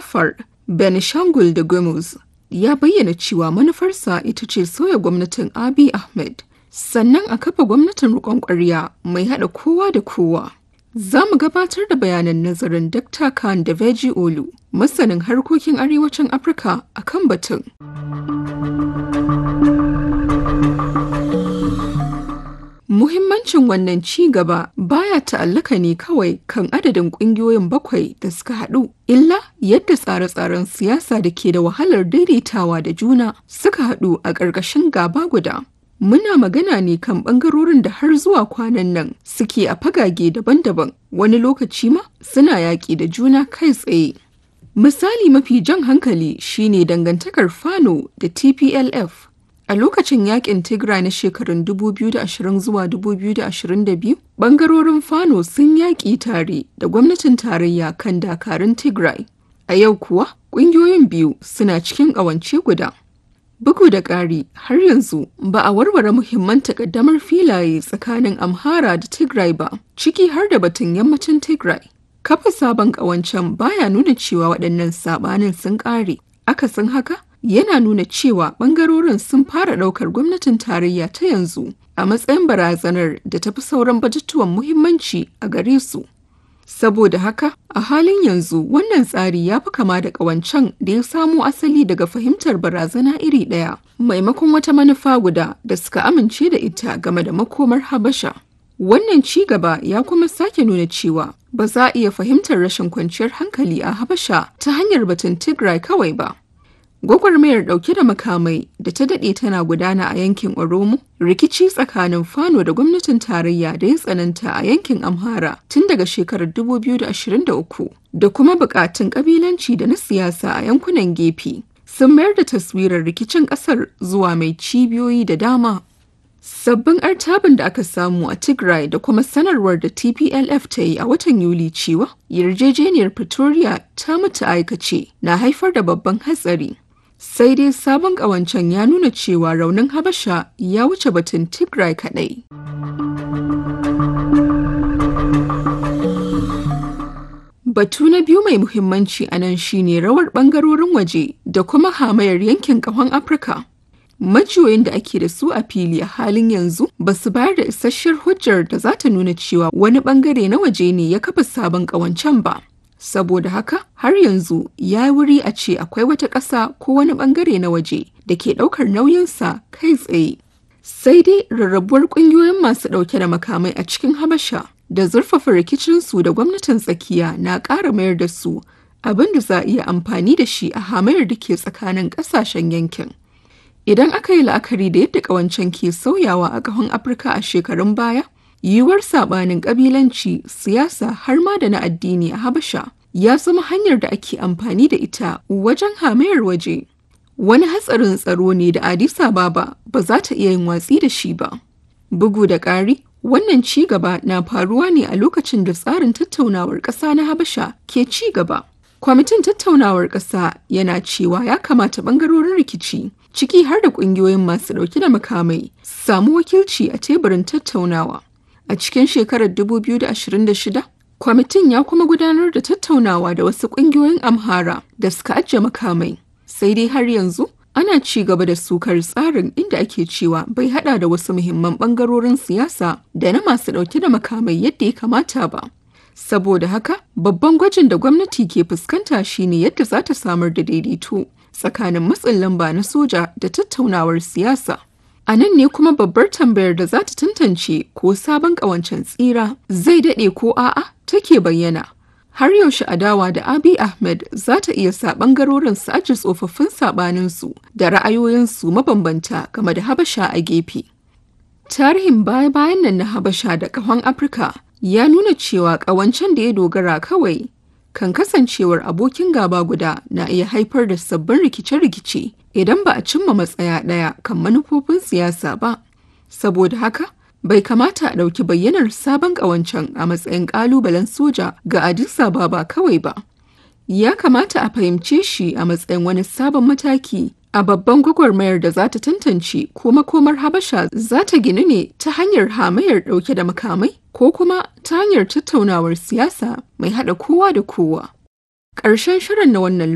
Afar, Benishangul da Gumuz ya bayyana cewa manufarsa ita ce soya gwamnatin Abiy Ahmed, sannan a kafa gwamnatin riƙon ƙwarya mai haɗa kowa da kowa. Za mu gabatar da bayanan nazarin Dr. Khan da Veji Olu, masanin harkokin arewacin Afirka a kan batun. Muhimmancin wannan ci gaba baya ta'allaka ne kawai kan adadin ƙungiyoyin bakwai da suka haɗu, illa yadda tsare-tsaren siyasa da ke da wahalar daidaitawa da juna suka haɗu a ƙarƙashin gaba guda. Muna magana ne kan ɓangarorin da har zuwa kwanan nan suke a fagage daban-daban, wani lokaci ma suna yaƙi da juna kai tsaye. Misali mafi jan hankali shine dangantakar Fano da TPLF. A lokacin yakin Tigray na shekarun 2020 zuwa 2022, bangarorin Fano sun yaƙi tare da gwamnatin tarayya kan dakarun Tigray. A yau kuwa, ƙungiyoyin biyu suna cikin ƙawance guda. Bugu da ƙari, har yanzu ba a warware muhimman takaddamar filaye tsakanin Amhara da Tigray ba, ciki har da batun yammacin Tigray. Kafa sabon ƙawancen baya nuna cewa waɗannan saɓanin sun ƙare. Akasin haka, yana nuna cewa ɓangarorin sun fara ɗaukar gwamnatin tarayya ta yanzu a matsayin barazanar da tafi sauran batutuwan muhimmanci a gare su. Saboda haka, a halin yanzu wannan tsari ya fi kama da ƙawancen da ya samo asali daga fahimtar barazana iri ɗaya, maimakon wata manufa guda da suka amince da ita game da makomar Habasha. Wannan ci gaba ya kuma sake nuna cewa ba za a iya fahimtar rashin kwanciyar hankali a Habasha ta hanyar batun Tigray kawai ba. Gwagwarmayar ɗauke da makamai da ta daɗe tana gudana a yankin Oromo, rikici tsakanin Fano da gwamnatin tarayya da ya tsananta a yankin Amhara tun daga shekarar 2023 da kuma buƙatun ƙabilanci da na siyasa a yankunan gefe sun mayar da taswirar rikicin ƙasar zuwa mai cibiyoyi da dama. Sabbin artabin da aka samu a Tigray da kuma sanarwar da TPLF ta yi a watan Yuli cewa yarjejeniyar Pretoria ta mutu aikace na haifar da babban hatsari. Sai dai sabon ƙawancen ya nuna cewa raunin Habasha ya wuce batun Tigray kaɗai. Batu na biyu mai muhimmanci a nan shine rawar ɓangarorin waje da kuma hamayar yankin ƙahon Afirka. majiyoyin da ake da su a fili a halin yanzu ba su bayar da isasshiyar hujjar da za ta nuna cewa wani bangare na waje ne ya kafa sabon ƙawancen ba. Saboda haka har yanzu ya wuri a ce akwai wata ƙasa ko wani bangare na waje da ke ɗaukar nauyinsa kai tsaye. Sai dai rarrabuwar ƙungiyoyin masu ɗauke da makamai a cikin Habasha da zurfafa rikicinsu da gwamnatin tsakiya na ƙara mayar da su abin da za a iya amfani da shi a hamayar da ke tsakanin ƙasashen yankin. Idan aka yi la'akari da yadda ƙawancen ke sauyawa a ƙahon Afirka a shekarun baya, yiwuwar saɓanin ƙabilanci, siyasa har ma da na addini a Habasha ya zama hanyar da ake amfani da ita wajen hamayar waje. Wani hatsarin tsaro ne da Addis Ababa ba za ta iya yin watsi da shi ba. Bugu da ƙari, wannan ci gaba na faruwa ne a lokacin da tsarin tattaunawar ƙasa na Habasha ke ci gaba. Kwamitin tattaunawar ƙasa yana cewa ya kamata ɓangarorin rikici ciki har da ƙungiyoyin masu ɗauke da makamai samu wakilci a teburin tattaunawa. A cikin shekarar 2026, kwamitin ya kuma gudanar da tattaunawa da wasu ƙungiyoyin Amhara da suka ajiye makamai. Sai dai har yanzu ana ci gaba da sukar tsarin inda ake cewa bai hada da wasu muhimman ɓangarorin siyasa da na masu ɗauke da makamai yadda ya kamata ba. Saboda haka, babban gwajin da gwamnati ke fuskanta shine yadda za ta samar da daidaito tsakanin matsin lamba na soja da tattaunawar siyasa. A nan ne kuma babbar tambayar da za ta tantance ko sabon ƙawancen tsira zai daɗe ko a'a take bayyana. Har yaushe adawa da Abiy Ahmed za ta iya sa ɓangarorin su aji tsofaffin saɓaninsu da ra'ayoyinsu mabambanta game da Habasha a gefe. Tarihin baya-bayan nan na Habasha da ƙahon Afirka ya nuna cewa ƙawancen da ya dogara kawai kan kasancewar abokin gaba guda na iya haifar da sabbin rikice-rikice idan ba a cimma matsaya ɗaya kan manufofin siyasa ba. Saboda haka, bai kamata a ɗauki bayyanar sabon ƙawancen a matsayin ƙalubalen soja ga Addis Ababa kawai ba. Ya kamata a fahimce shi a matsayin wani sabon mataki a babban gwagwarmayar da za ta tantance ko makomar Habasha za ta ginu ne ta hanyar hamayar ɗauke da makamai ko kuma ta hanyar tattaunawar siyasa mai haɗa kowa da kowa. Ƙarshen shirin na wannan